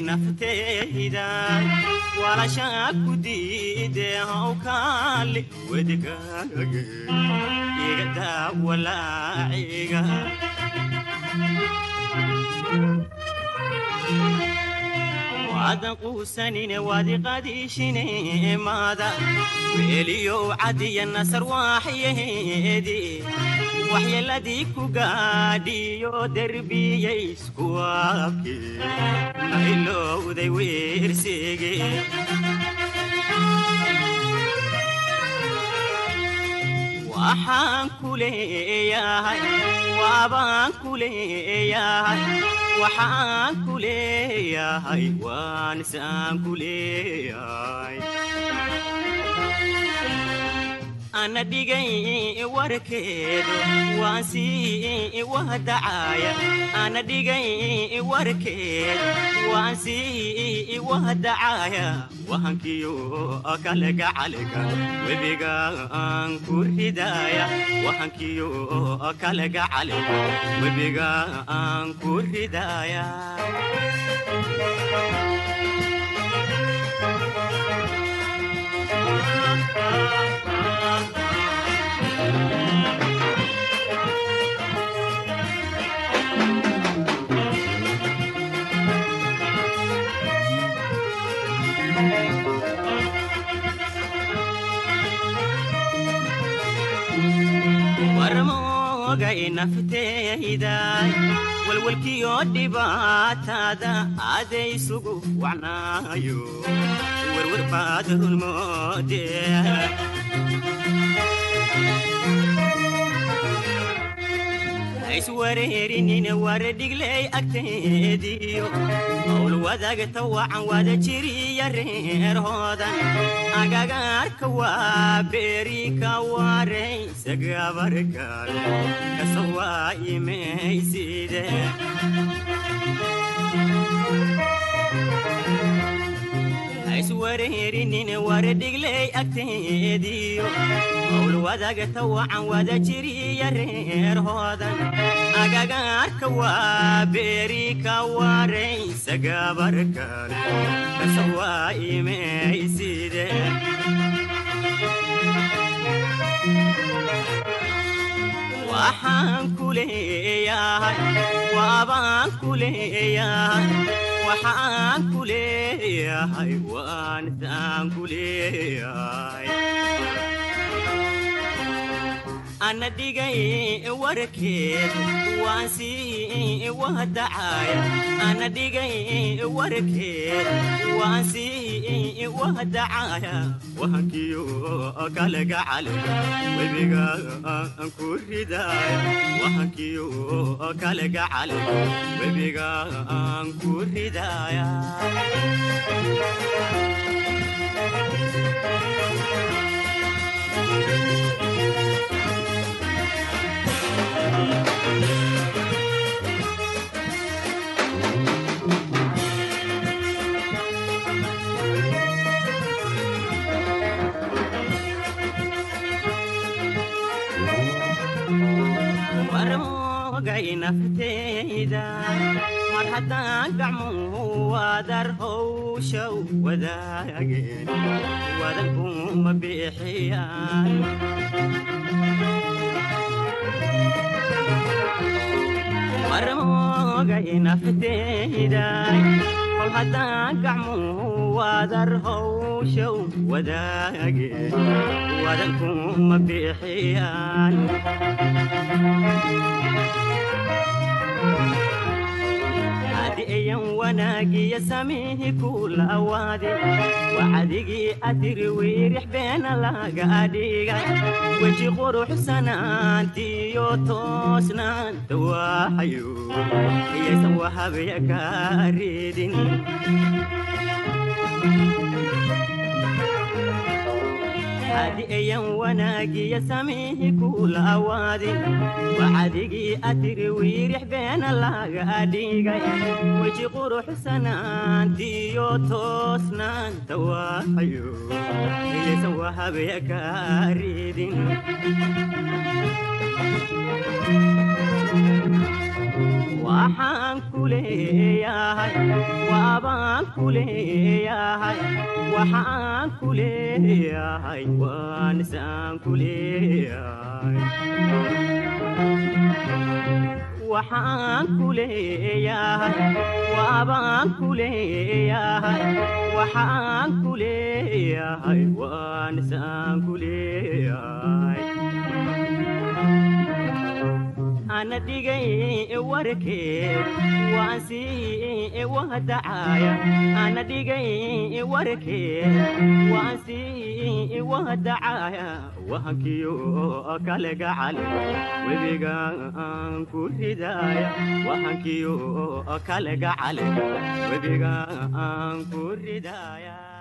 nafteyday walashaa ku diidee hawkaali wedigage igadaa walaaciga waadan quusanine waadiqadiishine maada weeliyow cadiya nasar waaxyeedi waxyeeladii ku gaadhiyo derbiyayskuwaabke mailowday weersege waxaan ku leeyahay waabaan ku leeyahay waxaan ku leeyahay waanisaan ku leeyahay ana dhigay warkeedu waan sii wahdacaya ana dhigay warkeedu waan sii wahdacaya wahankiyo kalega caliga webiga aan ku ridaya wahankiyo kalega caliga webiga aan ku ridaya warmoogay nafteyday walwalkiyo dhibaatada adaysugu wacnaayo werwer baad runmoode iswareerinina waradhigley agteediyo howl wadagta wacan wada jiriya reerhoodan agagaarka waa beeri ka waraysa gabarkan kasawaa imayside iswareerinina waradhigley agteediyo howl wadagta wacan wada jiriya reerhoodan agagaarka waa beeri ka waraysa gabarkan kasawaa imayside waxaan ku leeyahay waabaan ku leeyahay waxaan ku leeyahay waanisaan ku leeyahay ana dhigay warkeed waan sii wahdacaya ana dhigay warkeed waan sii wahdacaya wahankiyo kalega caliga webiga aan ku ridaya wahankiyo kalega caliga webiga aan ku ridaya warmoogay nafteyda mar haddaan gacmuhu wadar howshow wadaageen wadankuma bixiyaan warmoogay nafteyda kol haddaan gacmuhu wadar howshow wadaageen wadankuma bixiyaan adiyan wanaagiya samihi kula awaade waxadigii atiri wiirix beena laga dhigay weji quruxsanaantiyo toosnaanta waaxayo iyaysan wahabya kaa ridin adiyan wanaagiya samihi kula awaade waxadigii atiri wiirix beena laga dhigay weji quruxsanaantiyo toosnaanta waaxayo iyaysan wahabya kaa ridin waxaan ku leeyahay waabaan ku leeyahay waxaan ku leeyahay waanisaan ku leeyahay waxaan ku leeyahay waabaan ku leeyahay waxaan ku leeyahay waanisaan ku leeyahay ana dhigay warkeed waan sii wahdacaaya ana dhigay warkeed waan sii wahdacaaya wahankiyo kale gacal webiga aan ku ridaaya wahankiyo kale gacal webiga aan ku ridaaya